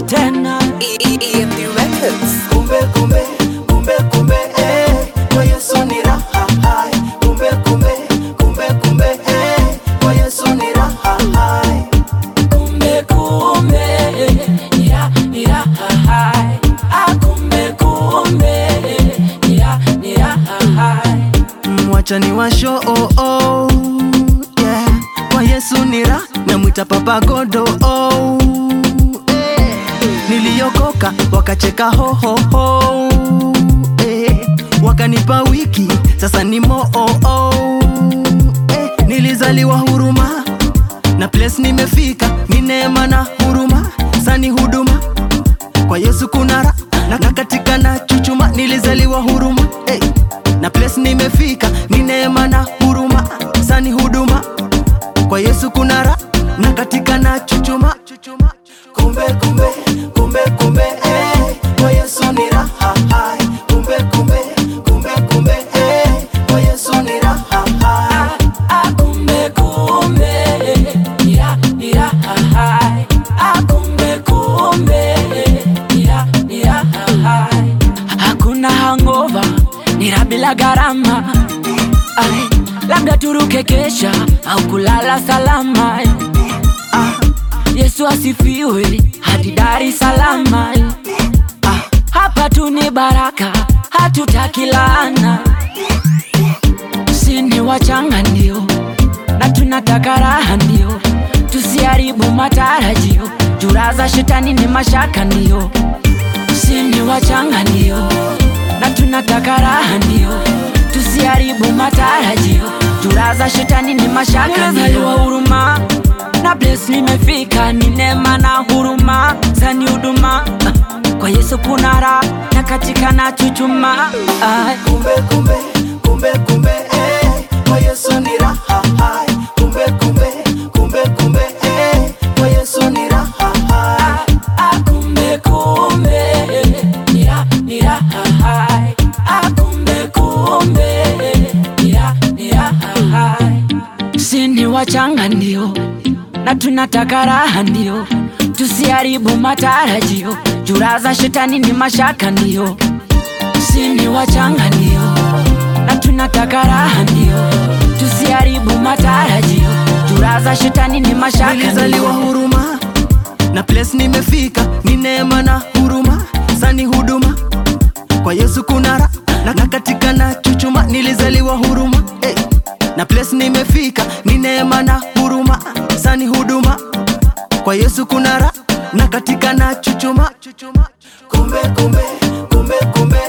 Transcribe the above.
tena EMP Records. kumbe kumbe kumbe kumbe eh, kwa Yesu ni raha hai. kumbe kumbe kumbe kumbe eh, kwa Yesu ni raha hai. kumbe kumbe nira nira hai ah kumbe kumbe nira nira hai mwacha ni washo oh, oh, yeah. kwa Yesu ni raha namwita papa godo oh, eh. niliokoka wakacheka hohoho eh. wakanipa wiki sasa ni moo oh, oh, eh. nilizaliwa huruma na place nimefika ni neema na huruma sani huduma kwa Yesu kuna ra na, na katika na chuchuma nilizaliwa huruma hey. na place nimefika ni neema na huruma sani huduma kwa Yesu kuna ra na katika na chuchuma kumbe kumbe kumbe kumbe eh. kwa Yesu ni raha hai kumbe kumbe kumbe kumbe eh. kwa Yesu ni raha hai ah kumbe kumbe nira nira hai ah kumbe kumbe nira nira hai hakuna hangover nira bila gharama Ai, labda turuke kesha au kulala salama ah, Yesu asifiwe hadi Dar es Salaam. ah. Hapa tu ni baraka, hatutaki laana. Sini wachanga ndio, na tunataka raha ndio, tusiharibu matarajio. Jura za shetani ni mashaka ndio, sini wachanga ndio, na tunataka raha ndio, tusiharibu matarajio. Jura za shetani ni mashaka ndio, huruma na place nimefika, ni neema na huruma zani huduma kwa Yesu kuna raha na katika na chuchuma Ai. kumbe kumbe kumbe kumbe eh, kwa Yesu ni raha hai kumbe kumbe kumbe kumbe eh, kwa Yesu ni raha hai Ah, kumbe kumbe nira nira hai Ah, kumbe kumbe nira nira hai sini wachanga ndio na tunataka raha ndio tusiharibu matarajio jura za shetani ni mashaka ndio sini wachanga ndio na tunataka raha ndio tusiharibu matarajio jura za shetani ni mashaka nilizaliwa ndio huruma na place nimefika ni neema na huruma sani huduma kwa Yesu kuna raha na, na katika na chuchuma nilizaliwa huruma eh, na place nimefika ni neema na huruma sani huduma kwa Yesu kuna raha na katika na chuchuma kumbe kumbe kumbe kumbe